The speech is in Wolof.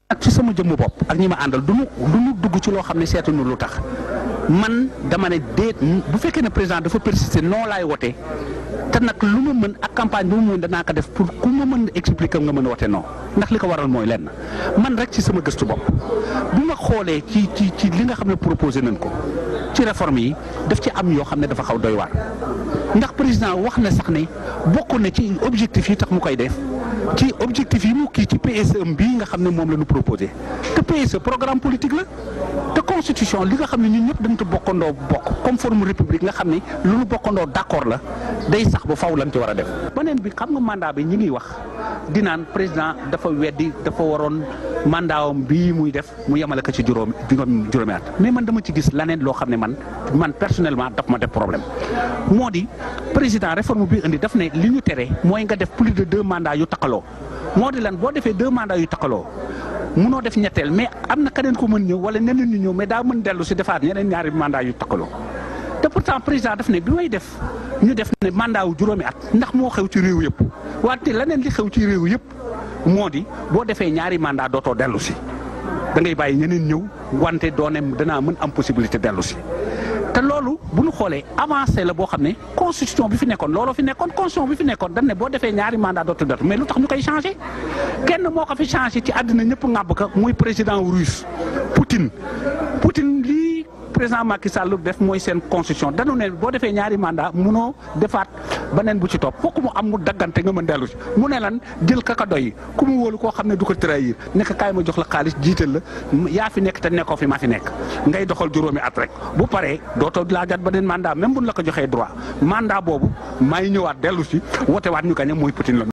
ak ci sama jëmmu bopp ak ñi ma àndal du ñu du ñu dugg ci loo xam ne seetuñu lu tax man dama ne déet bu fekkee ne président dafa persister non laay wote te nag lu ma mën ak campagne bi mu mën danaa ko def pour ku ma mën expliquer nga mën a wote non ndax li ko waral mooy lenn man rek ci sama gëstu bopp bu ma xoolee ci ci ci li nga xam ne proposé nañ ko ci réforme yi daf ci am yoo xam ne dafa xaw doy waar ndax président wax na sax ne bokk na ci objectif yi tax mu koy def ci objectif yi mu kii ci PSE bii nga xam ne moom la ñu proposé te PSE programme politique la te constitution li nga xam ne ñun ñëpp dañu ko bokkandoo bokk comme forme république nga xam ne lu ñu bokkandoo d'accord la day sax ba faw lañ ci war a def. beneen bi xam nga mandat bi ñi ngi wax di naan président dafa weddi dafa waroon mandatam bii muy def mu yemale ko ci juróomi juróomi at mais man dama ci gis leneen loo xam ne man man personnellement daf ma def problème moo di président réforme bi indi daf ne li ñu tere mooy nga def plus de deux mandats yu takaloo moo di lan boo defee deux mandats yu takaloo munoo def ñetteel mais am na keneen ko mën ñëw wala ñeneen ñu ñëw mais daa mën dellu si defaat ñeneen ñaari mandat yu takaloo te pourtant président daf ne bi may def ñu def ne mandat wu juróomi at ndax moo xew ci réew yëpp wante leneen li xew ci réew yëpp moo di boo defee ñaari mandat dootoo dellu si da ngay bàyyi ñeneen ñëw wante doone danaa mën am possibilité dellu si te loolu bu ñu xoolee avancé la boo xam ne constitution bi fi nekkoon looloo fi nekkoon constitution bi fi nekkoon dañ ne boo defee ñaari mandat dootu dootu mais lu tax ñu koy changé kenn moo ko fi changé ci àddina ñëpp ŋàbb ka muy président russe Poutine Poutine lii président Macky Sall def mooy seen constitution dañu ne boo defee ñaari mandat munoo defaat beneen bu ci topp fokk mu am mu daggante nga mën dellu si mu ne lan jël kaka doy ku mu wóolu koo xam ne du ko trahir nekk kaay ma jox la xaalis jiital la yaa fi nekk te nekkoo fi maa fi nekk ngay doxal juróomi at rek bu paree dootoo laajaat beneen mandat même buñ la ko joxee droit mandat boobu maay ñëwaat dellu si wote waat ñu gañe mooy Poutine la